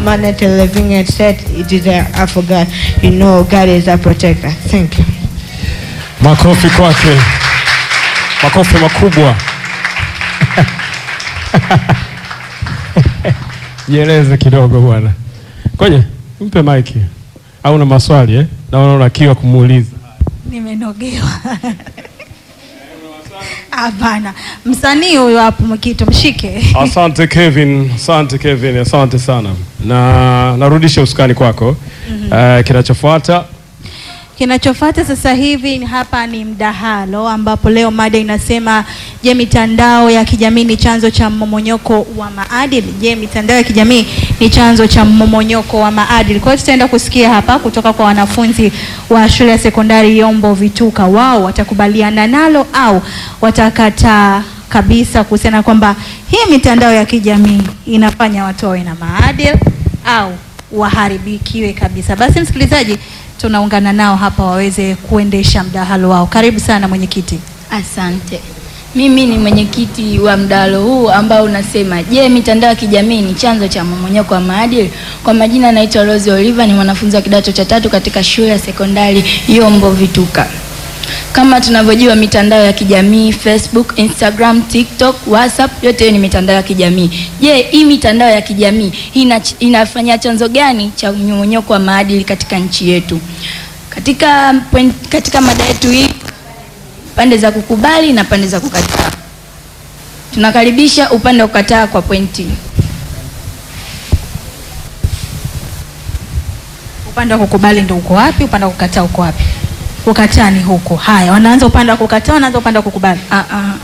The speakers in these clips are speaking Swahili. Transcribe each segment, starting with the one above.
humanity living and said it is a, I forgot. You know, God is a protector. Thank you. Makofi kwake, makofi makubwa. Jieleze kidogo bwana. Ngoja mpe maiki, au na maswali eh? Naona una kiwa kumuuliza. Nimenogewa. Hapana, msanii huyo hapo Mkito, mshike. Asante Kevin, asante Kevin, asante sana, na narudisha usukani kwako. Eh, kinachofuata Kinachofuata sasa hivi ni hapa ni mdahalo, ambapo leo mada inasema, je, mitandao ya kijamii ni chanzo cha mmomonyoko wa maadili? Je, mitandao ya kijamii ni chanzo cha mmomonyoko wa maadili? Kwa hiyo tutaenda kusikia hapa kutoka kwa wanafunzi wa shule ya sekondari Yombo Vituka, wao watakubaliana nalo au watakataa kabisa kuhusiana kwamba hii mitandao ya kijamii inafanya watu wawe na maadili au waharibikiwe kabisa. Basi msikilizaji, tunaungana nao hapa waweze kuendesha mdahalo wao. Karibu sana mwenyekiti. Asante. Mimi ni mwenyekiti wa mdahalo huu ambao unasema, je, mitandao ya kijamii ni chanzo cha mmomonyoko wa maadili? Kwa majina naitwa Rose Oliver, ni mwanafunzi wa kidato cha tatu katika shule ya sekondari Yombo Vituka. Kama tunavyojua mitandao ya kijamii Facebook, Instagram, TikTok, WhatsApp yote hiyo ni mitandao ya kijamii. Je, hii mitandao ya kijamii ina, inafanya chanzo gani cha mmomonyoko wa maadili katika nchi yetu? Katika point, katika mada yetu hii pande za kukubali na pande za kukataa. Tunakaribisha upande wa kukataa kwa pointi. Upande wa kukubali ndio uko wapi? Upande wa kukataa uko wapi? Kukataa ni huko. Haya, wanaanza upande wa kukataa, wanaanza upande wa kukubali. Ah, ah.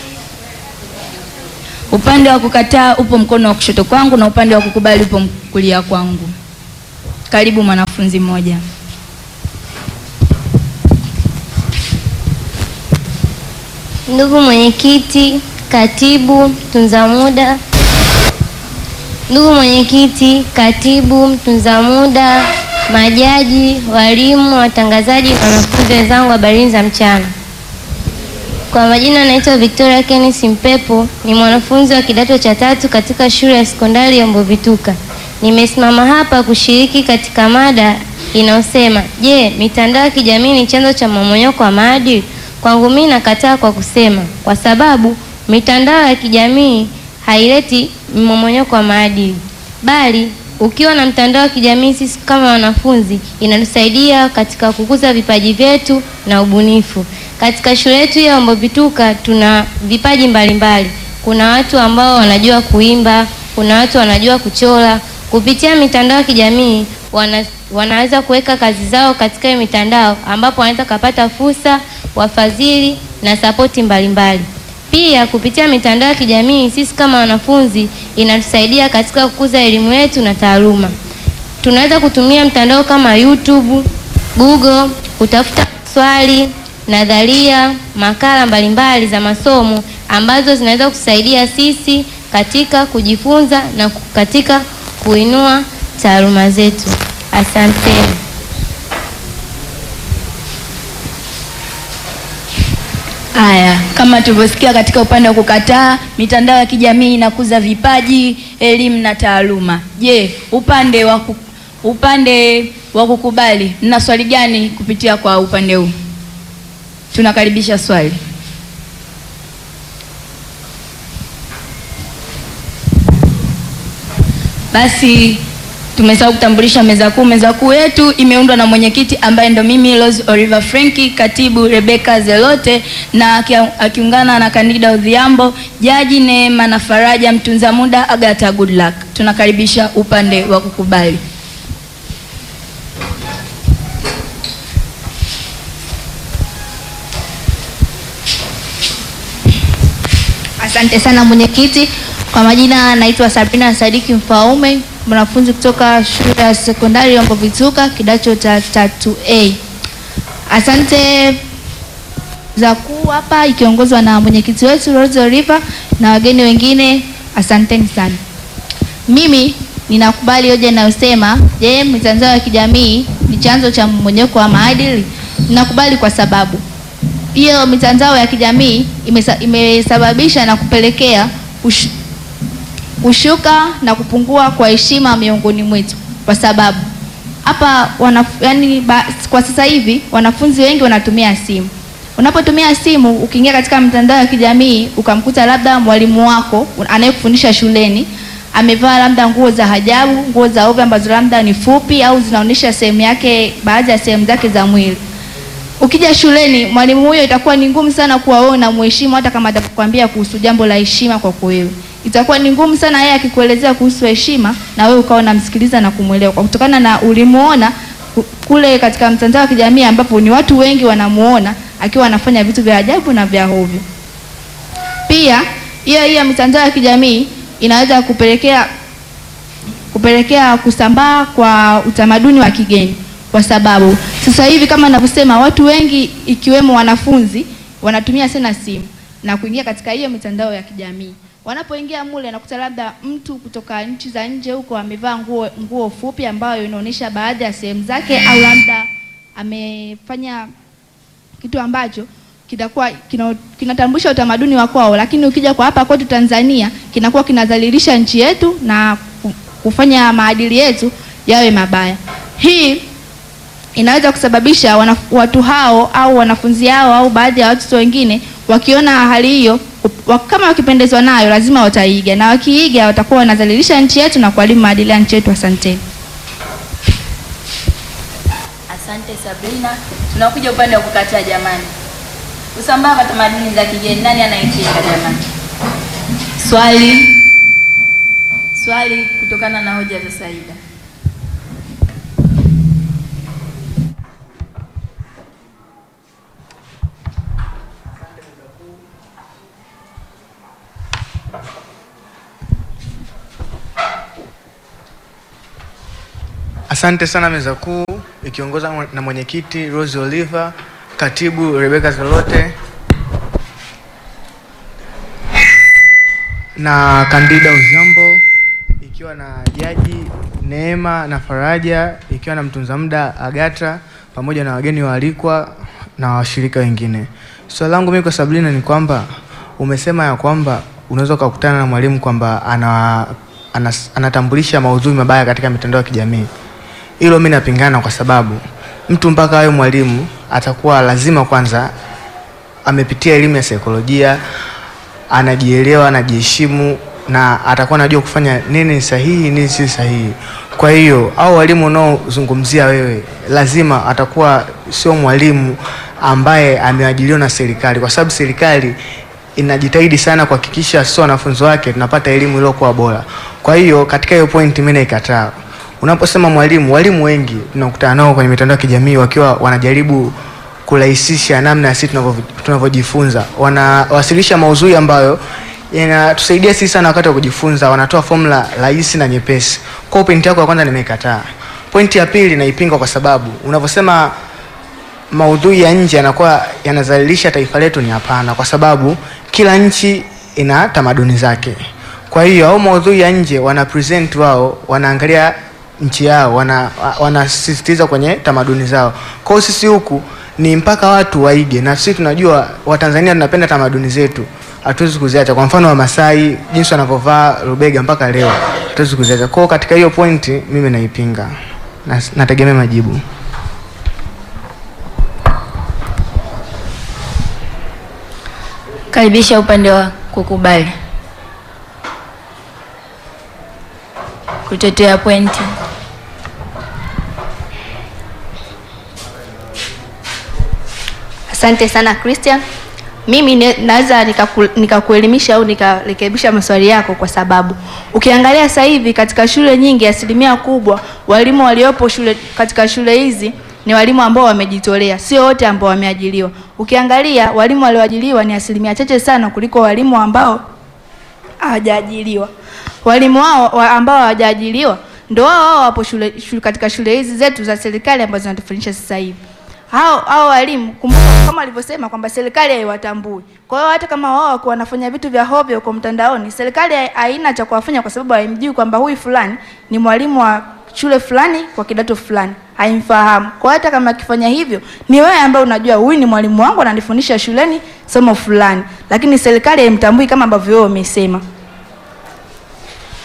Upande wa kukataa upo mkono wa kushoto kwangu na upande wa kukubali upo kulia kwangu. Karibu mwanafunzi mmoja. Ndugu mwenyekiti, katibu, mtunza muda. Ndugu mwenyekiti, katibu, mtunza muda, majaji, walimu, watangazaji, wanafunzi wenzangu, habarini za mchana. Kwa majina naitwa Victoria Kenneth Mpepo, ni mwanafunzi wa kidato cha tatu katika shule ya sekondari Yombo Vituka. Nimesimama hapa kushiriki katika mada inayosema, je, mitandao ya kijamii ni chanzo cha mmomonyoko wa maadili? Kwangu mimi nakataa kwa kusema, kwa sababu mitandao ya kijamii haileti mmomonyoko wa maadili, bali ukiwa na mtandao wa kijamii, sisi kama wanafunzi inatusaidia katika kukuza vipaji vyetu na ubunifu. Katika shule yetu ya Yombo Vituka tuna vipaji mbalimbali. Kuna watu ambao wanajua kuimba, kuna watu wanajua kuchora. Kupitia mitandao ya kijamii wana, wanaweza kuweka kazi zao katika hiyo mitandao ambapo wanaweza kupata fursa, wafadhili na sapoti mbalimbali. Pia kupitia mitandao ya kijamii sisi kama wanafunzi inatusaidia katika kukuza elimu yetu na taaluma. Tunaweza kutumia mtandao kama YouTube, Google kutafuta swali, nadharia, makala mbalimbali za masomo ambazo zinaweza kutusaidia sisi katika kujifunza na katika kuinua taaluma zetu. Asanteni. Haya, kama tulivyosikia katika upande wa kukataa, mitandao ya kijamii inakuza vipaji, elimu na taaluma. Je, upande wa ku, upande wa kukubali, mna swali gani kupitia kwa upande huu? Tunakaribisha swali. Basi tumesahau kutambulisha meza kuu. Meza kuu yetu imeundwa na mwenyekiti ambaye ndo mimi Rose Oliver Frenki, katibu Rebecca Zelote na akia- akiungana na Kandida Odhiambo, jaji Neema na Faraja, mtunza muda Agatha Goodluck. Tunakaribisha upande wa kukubali. Asante sana mwenyekiti. Kwa majina naitwa Sabrina Sadiki Mfaume, mwanafunzi kutoka shule ya sekondari Yombo Vituka, kidato cha tatu A. Asante za kuu hapa ikiongozwa na mwenyekiti wetu Rose Oliver na wageni wengine, asanteni sana. Mimi ninakubali hoja inayosema je, mitandao ya kijamii ni chanzo cha mmomonyoko wa maadili? Ninakubali kwa sababu hiyo mitandao ya kijamii imesa, imesababisha na kupelekea ush, kushuka na kupungua kwa heshima miongoni mwetu, kwa sababu hapa wana, yani, ba, kwa sasa hivi wanafunzi wengi wanatumia simu. Unapotumia simu, ukiingia katika mitandao ya kijamii ukamkuta labda mwalimu wako anayekufundisha shuleni amevaa labda nguo za hajabu, nguo za ovyo ambazo labda ni fupi au zinaonyesha sehemu yake, baadhi ya sehemu zake za mwili. Ukija shuleni, mwalimu huyo itakuwa ni ngumu sana kuwa wewe unamheshimu, hata kama atakwambia kuhusu jambo la heshima kwako wewe. Itakuwa ni ngumu sana yeye akikuelezea kuhusu heshima na wewe ukawa unamsikiliza na kumwelewa, kwa kutokana na ulimuona ku- kule katika mtandao wa kijamii ambapo ni watu wengi wanamuona akiwa anafanya vitu vya ajabu na vya hovyo. Pia hiyo hiyo mitandao ya kijamii inaweza kupelekea kupelekea kusambaa kwa utamaduni wa kigeni, kwa sababu sasa hivi kama ninavyosema, watu wengi ikiwemo wanafunzi wanatumia sana simu na kuingia katika hiyo mitandao ya kijamii. Wanapoingia mule, nakuta labda mtu kutoka nchi za nje huko amevaa nguo nguo fupi ambayo inaonyesha baadhi ya sehemu zake, au labda amefanya kitu ambacho kitakuwa kina- kinatambulisha utamaduni wa kwao, lakini ukija kwa hapa kwetu Tanzania kinakuwa kinadhalilisha nchi yetu na ku- kufanya maadili yetu yawe mabaya. Hii inaweza kusababisha wana, watu hao au wanafunzi hao au baadhi ya watoto wengine wakiona hali hiyo wa- kama wakipendezwa nayo lazima wataiga, na wakiiga watakuwa wanadhalilisha nchi yetu na kuharibu maadili ya nchi yetu. Asanteni. Asante Sabrina. Tunakuja upande wa kukataa jamani. Kusambaa kwa tamaduni za kigeni, nani anaipinga jamani? Swali. Swali kutokana na hoja za Saida. Asante sana meza kuu ikiongozwa na mwenyekiti Rose Oliver, katibu Rebecca Zolote na Kandida Uzambo, ikiwa na jaji Neema na Faraja, ikiwa na mtunza muda Agata, pamoja na wageni waalikwa na washirika wengine. Swali langu mimi kwa Sabrina ni kwamba umesema ya kwamba unaweza ukakutana na mwalimu kwamba ana, ana, anatambulisha maudhui mabaya katika mitandao ya kijamii. Hilo mimi napingana kwa sababu mtu mpaka awe mwalimu atakuwa lazima kwanza amepitia elimu ya saikolojia, anajielewa, anajiheshimu na atakuwa anajua kufanya nini ni sahihi, nini si sahihi. Kwa hiyo au walimu unaozungumzia wewe, lazima atakuwa sio mwalimu ambaye ameajiriwa na serikali, kwa sababu serikali inajitahidi sana kuhakikisha sio wanafunzi wake tunapata elimu iliyokuwa bora. Kwa hiyo katika hiyo point mimi naikataa. Unaposema mwalimu, walimu wengi tunakutana nao kwenye mitandao ya kijamii wakiwa wanajaribu kurahisisha namna ya sisi tunavyo- tunavyojifunza. Wanawasilisha maudhui ambayo yanatusaidia sisi sana wakati wa kujifunza, wanatoa formula rahisi na nyepesi. Kwa hiyo pointi yako ya kwanza nimeikataa. Pointi ya pili naipinga kwa sababu unavyosema maudhui ya nje yanakuwa yanazalilisha taifa letu, ni hapana, kwa sababu kila nchi ina tamaduni zake. Kwa hiyo au maudhui ya nje wana present wao, wanaangalia nchi yao, wana wanasisitiza kwenye tamaduni zao. Kwa hiyo sisi huku ni mpaka watu waige, na sisi tunajua Watanzania tunapenda tamaduni zetu, hatuwezi kuziacha. Kwa mfano Wamasai, jinsi wanavyovaa rubega mpaka leo, hatuwezi kuziacha. Kwa hiyo katika hiyo pointi mimi naipinga na nategemea majibu. Karibisha upande wa kukubali. Kutetea pointi. Asante sana Christian. Mimi ne- naweza nikaku- nikakuelimisha au nikarekebisha maswali yako, kwa sababu ukiangalia sasa hivi katika shule nyingi, asilimia kubwa walimu waliopo shule katika shule hizi ni walimu ambao wamejitolea, sio wote ambao wameajiriwa. Ukiangalia walimu walioajiriwa ni asilimia chache sana kuliko walimu ambao hawajaajiriwa. Walimu hao wa ambao hawajaajiriwa ndio wao wao wapo shule, shule, katika shule hizi zetu za serikali ambazo zinatufundisha sasa hivi. Hao hao walimu kumbuka, kama alivyosema kwamba serikali haiwatambui. Kwa hiyo hata kama wao wako wanafanya vitu vya hovyo kwa mtandaoni, serikali hai- haina cha kuwafanya kwa sababu haimjui kwamba huyu fulani ni mwalimu wa shule fulani kwa kidato fulani, haimfahamu. Kwa hiyo hata kama akifanya hivyo, ni wewe ambaye unajua huyu ni mwalimu wangu ananifundisha shuleni somo fulani, lakini serikali haimtambui kama ambavyo wewe umesema.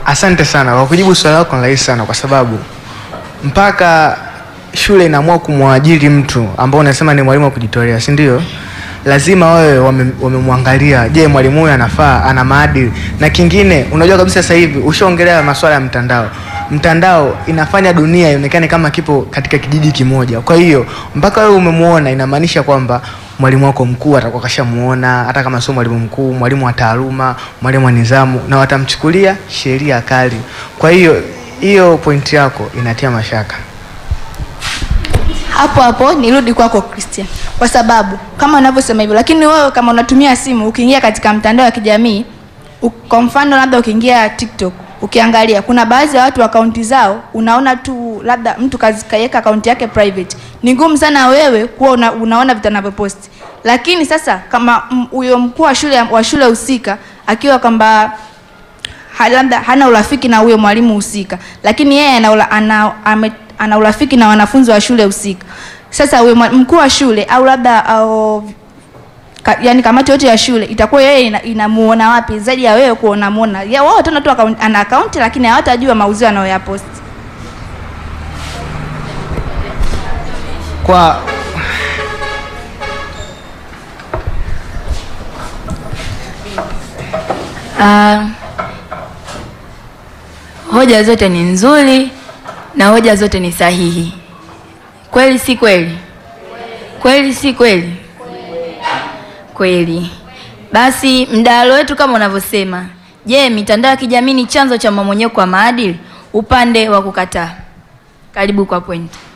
Asante sana kwa kujibu swali lako, ni rahisi sana kwa sababu mpaka shule inaamua kumwajiri mtu ambao unasema ni mwalimu wa kujitolea, si ndio? Lazima wawe wame- wamemwangalia, je, mwalimu huyu anafaa, ana maadili. Na kingine, unajua kabisa sasa hivi ushaongelea masuala ya mtandao. Mtandao inafanya dunia ionekane kama kipo katika kijiji kimoja. Kwa hiyo mpaka wewe umemuona, inamaanisha kwamba mwalimu wako mkuu atakuwa kashamuona, hata kama sio mwalimu mkuu, mwalimu wa taaluma, mwalimu wa nidhamu, na watamchukulia sheria kali. Kwa hiyo hiyo pointi yako inatia mashaka. hapo hapo nirudi kwako Christian, kwa sababu kama unavyosema hivyo, lakini wewe kama unatumia simu ukiingia katika mtandao wa kijamii u- kwa mfano labda ukiingia TikTok ukiangalia, kuna baadhi ya watu akaunti zao unaona tu labda mtu kazi- kaweka akaunti yake private, ni ngumu sana wewe kuwa una, unaona vitu anavyoposti. Lakini sasa kama m- huyo mkuu wa shule wa shule husika akiwa kwamba ha- labda hana urafiki na huyo mwalimu husika, lakini yeye ana, ula- ana, ame, ana urafiki na wanafunzi wa shule husika. Sasa huyo mwa- mkuu wa shule au labda au, ka, yani kamati yote ya shule itakuwa yeye ina- inamuona wapi zaidi ya wewe kuona muona ya wao tena tu account- ana akaunti lakini hawatajua mauzio anayoyaposti. Kwa Ah, hoja zote ni nzuri na hoja zote ni sahihi. Kweli si kweli? Kweli si kweli? Kweli. Basi mdahalo wetu kama unavyosema, je, mitandao ya kijamii ni chanzo cha mmomonyoko wa maadili? Upande wa kukataa. Karibu kwa pointi.